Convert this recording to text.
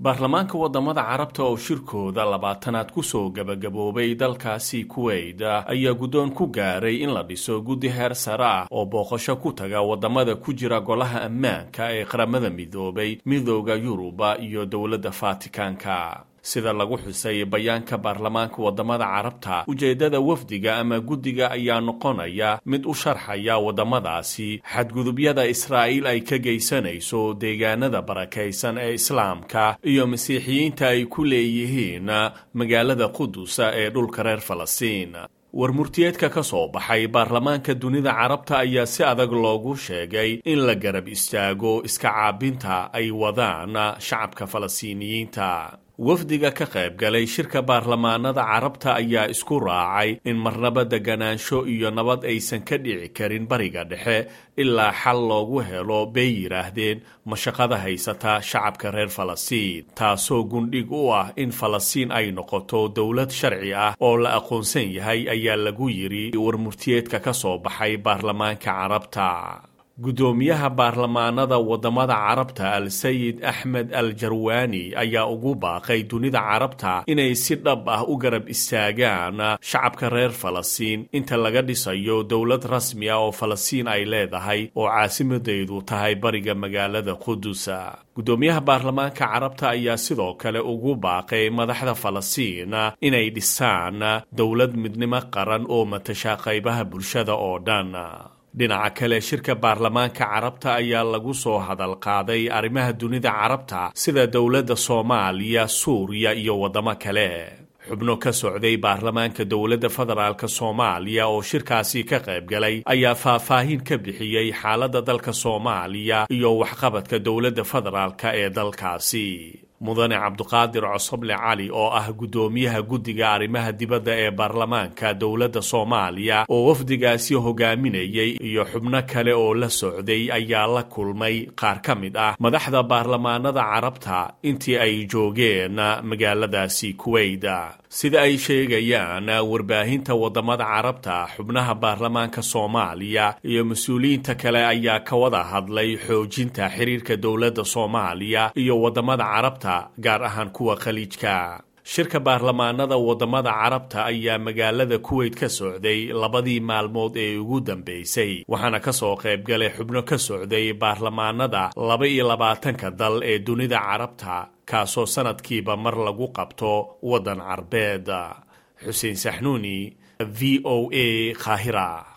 baarlamaanka wadamada carabta oo shirkooda labaatanaad kusoo gabagaboobay dalkaasi kuweyt ayaa guddoon ku gaaray in la dhiso guddi heer sare ah oo booqasho ku taga wadamada ku jira golaha ammaanka ee qaramada midoobay midooda yuruba iyo dowladda faatikaanka sida lagu xusay bayaanka baarlamaanka wadamada carabta ujeeddada wafdiga ama guddiga ayaa noqonaya mid u sharxaya wadamadaasi xadgudubyada israa'iil ay ka geysanayso deegaanada barakaysan ee islaamka iyo masiixiyiinta ay ku leeyihiin magaalada qudusa ee dhulka reer falastiin warmurtiyeedka ka soo baxay baarlamaanka dunida carabta ayaa si adag loogu sheegay in la garab istaago iska caabinta ay wadaan shacabka falastiiniyiinta wafdiga ka qayb galay shirka baarlamaanada carabta ayaa isku raacay in marnaba deganaansho iyo nabad aysan ka dhici karin bariga dhexe ilaa xal loogu helo bay yidhaahdeen mashaqada haysata shacabka reer falastiin taasoo gundhig u ah in falastiin ay noqoto dowlad sharci ah oo la aqoonsan yahay ayaa lagu yidhi warmurtiyeedka ka soo baxay baarlamaanka carabta guddoomiyaha baarlamaanada wadamada carabta al-sayid axmed al jarwaani ayaa ugu baaqay dunida carabta inay si dhab ah u garab istaagaan shacabka reer falastiin inta laga dhisayo dowlad rasmi ah oo falastiin ay leedahay oo caasimadeedu tahay bariga magaalada qudusa guddoomiyaha baarlamaanka carabta ayaa sidoo kale ugu baaqay madaxda falastiin inay dhisaan dowlad midnimo qaran oo matasha qaybaha bulshada oo dhan dhinaca kale shirka baarlamaanka carabta ayaa lagu soo hadal qaaday arrimaha dunida carabta sida dowladda soomaaliya suuriya iyo waddamo kale xubno ka socday baarlamaanka dowladda federaalk soomaaliya oo shirkaasi ka qayb galay ayaa faahfaahin ka bixiyey xaaladda dalka soomaaliya iyo waxqabadka dowladda federaalk ee dalkaasi mudane cabduqaadir cosoble cali oo ah guddoomiyaha guddiga arrimaha dibadda ee baarlamaanka dowladda soomaaliya oo wafdigaasi hogaaminayay iyo xubno kale oo la socday ayaa la kulmay qaar ka mid ah madaxda baarlamaanada carabta intii ay joogeen magaaladaasi kuweyda sida ay sheegayaan warbaahinta wadamada carabta xubnaha baarlamaanka soomaaliya iyo mas-uuliyiinta kale ayaa ka wada hadlay xoojinta xiriirka dowladda soomaaliya iyo wadamada carabta gaar ahaan kuwa khaliijka shirka baarlamaanada wadamada carabta ayaa magaalada kuweyt ka socday labadii maalmood ee ugu dambeysay waxaana ka soo qayb galay xubno ka socday baarlamaanada laba iyo labaatanka dal ee dunida carabta kaasoo sanadkiiba mar lagu qabto waddan carbeed xuseen saxnuuni v o a qaahira